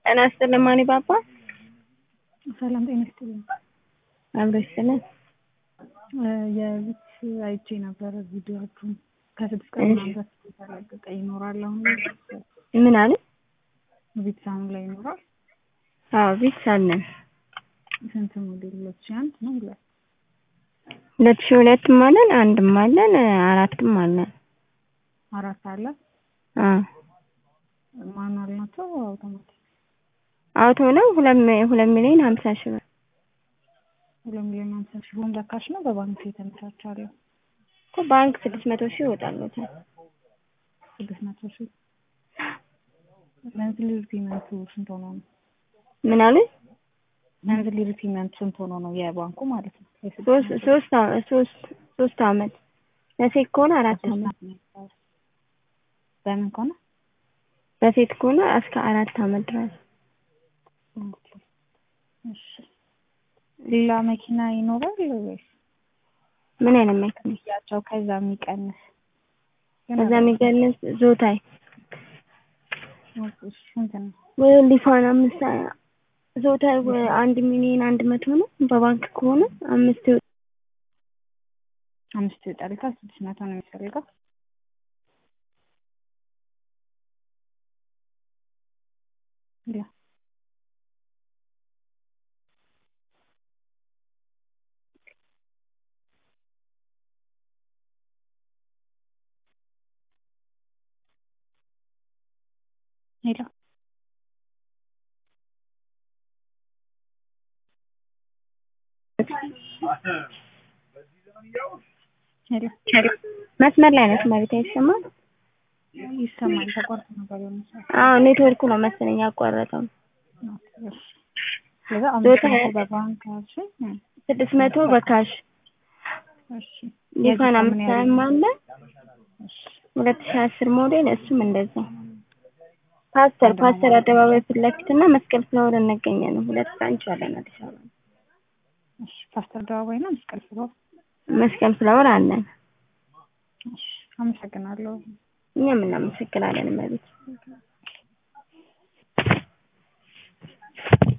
ጤና ይስጥልኝ ማኒ ባባ። ሰላም ጤና ይስጥልኝ። አብሮ ይስጥልን። የቪት አይቼ ነበረ ቪዲዮዎቹን ከስድስት ቀን ምናምን በፊት የተለቀቀ ይኖራል። አሁን ምን አለ? ቪት አሁን ላይ ይኖራል። አዎ ቪትስ አለን። ስንት ሞዴል? ሁለት ሺህ አንድ ነው ሁለት ሁለት ሺህ ሁለትም አለን አንድም አለን አራትም አለን። አራት አለ። አዎ ማኑዋል ናቸው አውቶማቲክ? አውቶ ነው። ሁለት ሚ- ሁለት ሚሊዮን ሀምሳ ሺህ ብር ሁለት ሚሊዮን ሀምሳ ሺህ ብር በካሽ ነው በባንክ የተመቻቻለሁ? እኮ ባንክ ስድስት መቶ ሺህ ይወጣሉታል። ስድስት መቶ ሺህ መንዝሊ ሪፔመንቱ ስንት ሆኖ ነው? ምን አለ? መንዝሊ ሪፔመንት ስንት ሆኖ ነው የባንኩ ማለት ነው? የስድስት ሶስት መቶ ሶስት አ- ሶስት ሶስት አመት ለሴት ከሆነ አራት ሶስት አመት አመት ነው። በምን ከሆነ በሴት ከሆነ እስከ አራት አመት ድረስ ኦኬ። እሺ ሌላ መኪና ይኖራል ወይስ ምን አይነት መኪና ያቸው ከዛ የሚቀንስ ከዛ የሚቀንስ ዞታይ ኦኬ፣ ስንት ነው? ወይ ሊፋን አምስት ዞታይ ወይ አንድ ሚሊዮን አንድ መቶ ነው። በባንክ ከሆነ አምስት ይወጣል። አምስት ይወጣል። ስድስት መቶ ነው የሚፈልገው። ሌላ ሌላ ሌላ መስመር ላይ ነች መሬት አይሰማም። ይሰማል። ተቆርጦ ነበር የሆነ ሰዓት። አዎ ኔትወርኩ ነው መሰለኝ ያቋረጠው። ኦኬ፣ እሺ። ስለዚህ አምስት ዞታ- መቶ በባንክ እሺ፣ እ፣ ስድስት መቶ በካሽ እሺ። ሊፋን የዚህ አምስት ምን ያህል ሃያም አለ እሺ፣ ሁለት ሺህ አስር ሞዴል እሱም እንደዛ ፓስተር ፓስተር አደባባይ ፊት ለፊት እና መስቀል ፍላወር እንገኛለን። ሁለት ብራንች አለን አዲስ አበባ። እሺ። ፓስተር አደባባይ ነው መስቀል ፍሎር። መስቀል ፍላወር አለን። እሺ፣ አመሰግናለሁ። እኛም እናመሰግናለን መቤት